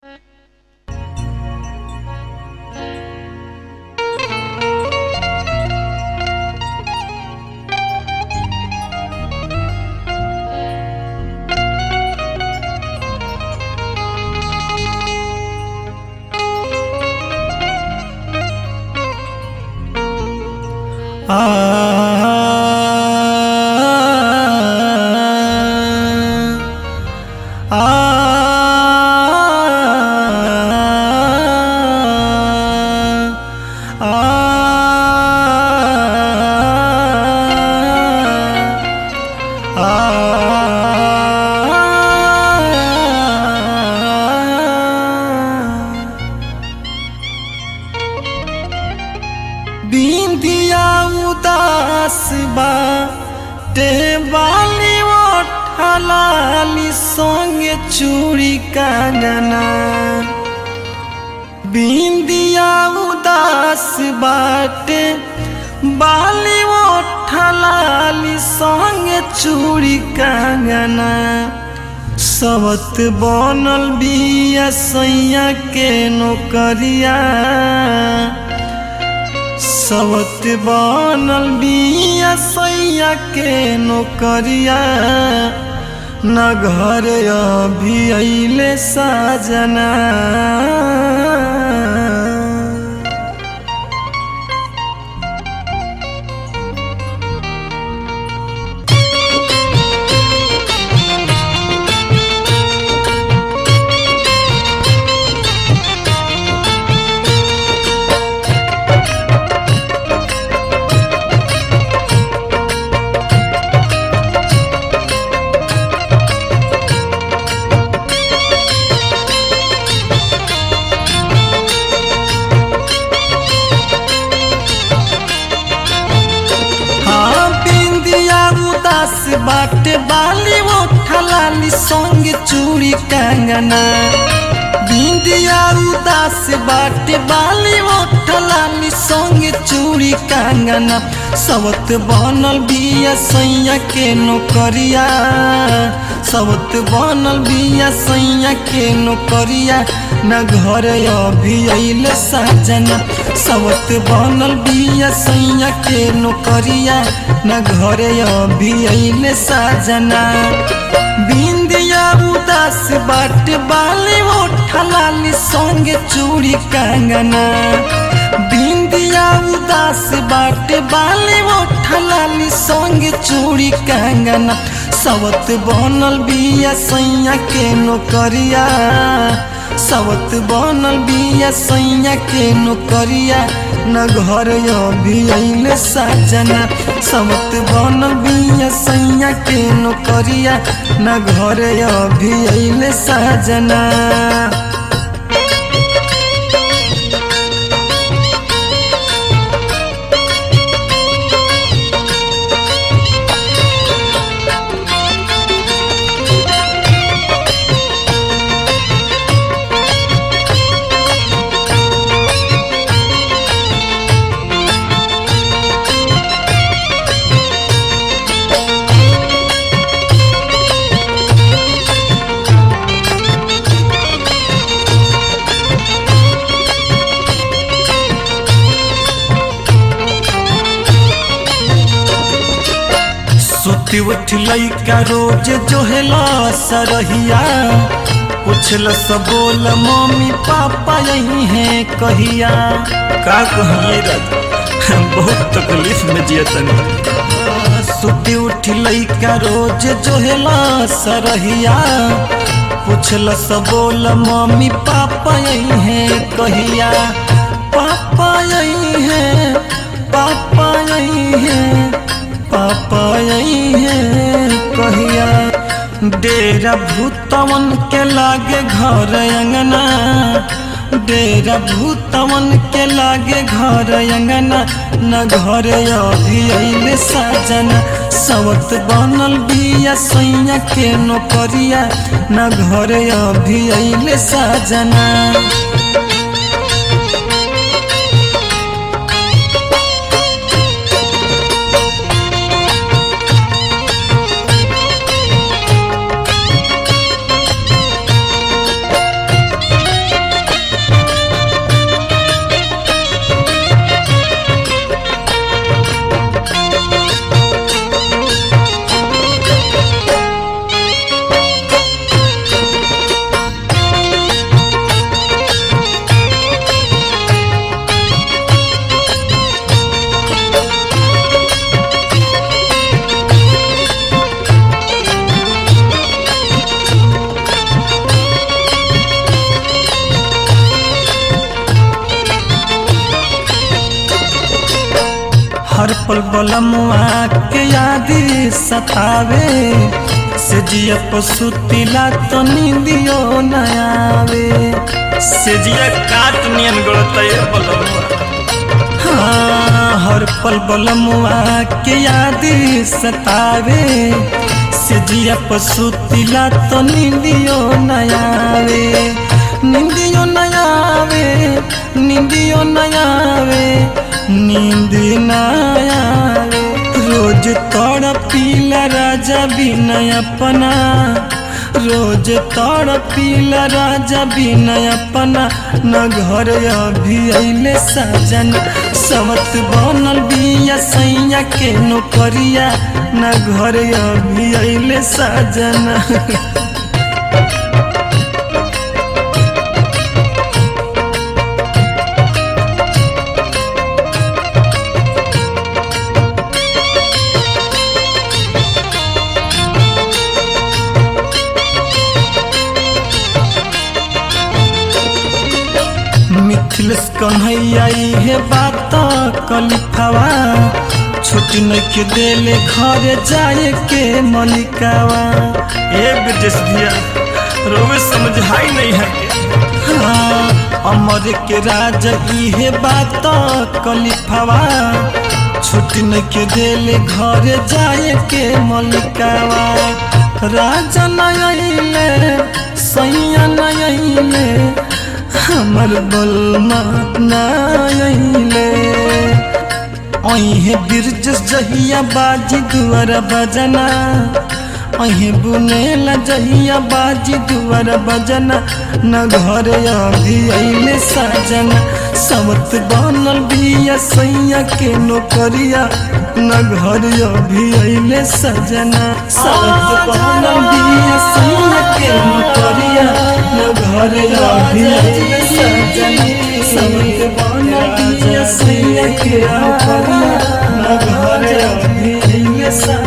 बिंदिया उदास बा टेबाली ओठलाली संगे चूड़ी कंगना बिंदिया उदास बाटे बाली ओठलाली संगे चूड़ी कंगना सबत बनल बिया सैया के नौकरिया सबत बनल बिया सैया के नौकरिया न घर अभी अइले साजना हाँ बिंदिया उदास बाटे बाली ओठलाली संग चूड़ी कंगना बिंदिया उदास बाटे बाली ओठलाली संग चूड़ी कंगना सबत बनल बिया सैया के नौकरिया सबत बनल बिया सैया के नौकरिया न घर अभी अइले साजना सबत बनल बिया सैया के नौकरिया न घर अभी अइले साजना बिंदिया उदास बाट बाली ओठलाली संगे चूड़ी कंगना बिंदिया उदास बाट बाली ओठलाली संगे चूड़ी कंगना सबत बनल बिया सैया के नौकरिया सबत बनल बिया सैया के नौकरिया न घर अभी अइले साजना सबत बनल बिया सैया के नौकरिया न घर अभी अइले साजना सुती उठ लैका रोज जोहेला सरहिया पूछल सब बोल मम्मी पापा यही है कहिया का कहिए राजा बहुत तकलीफ में जिया तनी सुती उठ लैका रोज जोहेला सरहिया पूछल सब बोल मम्मी पापा यही है कहिया पापा यही है पापा यही है पापा यही है कहिया डेरा भूतवन के लागे घर अंगना डेरा भूतवन के लागे घर अंगना न घर अभी अइले साजना सबत बनल बिया सैया के नौकरिया न घर अभी अइले साजना पल बलमुआ के यादी सतावे से जिया पसुतिला तो नींदियो न आवे सेजिया काट नियन गड़ता ये बलमुआ हाँ, हर पल बलमुआ के यादी सतावे से जिया पसुतिला तो नींदियो न आवे निंदियो न आवे निंदियो न आवे नींद न आवे रोज तोड़ पीला राजा बिनय अपना रोज तोड़ पीला राजा बिनय अपना न घर अभी अइले सजन सवत बनल बिया सैया के नौकरिया न घर अभी अइले सजन मिथिलेश कन्हैया हे बात कलिफावा छुट्टी न के देले घरे जाए के मलिकावा ए ब्रजेश भैया रोवे समझाई नहीं है के हाँ, अमर के राज इहे बात कलिफावा छुट्टी न के देले घरे जाए के मलिकावा राजा नयले सैया नयले हमर बलमा नयले अहे बिरज जहिया बाजी दुआर बजना अहे बुनेला जहिया बाजी दुआर बजना न घर अभी अइले सजना समत बनल बिया सैया के नौकरिया न घर अभी अइले सजना समत बनल बिया सैया के नौकरिया न घर अभी अइले सजना समत बनल बिया सैया के नौकरिया न घर अभी अइले सजना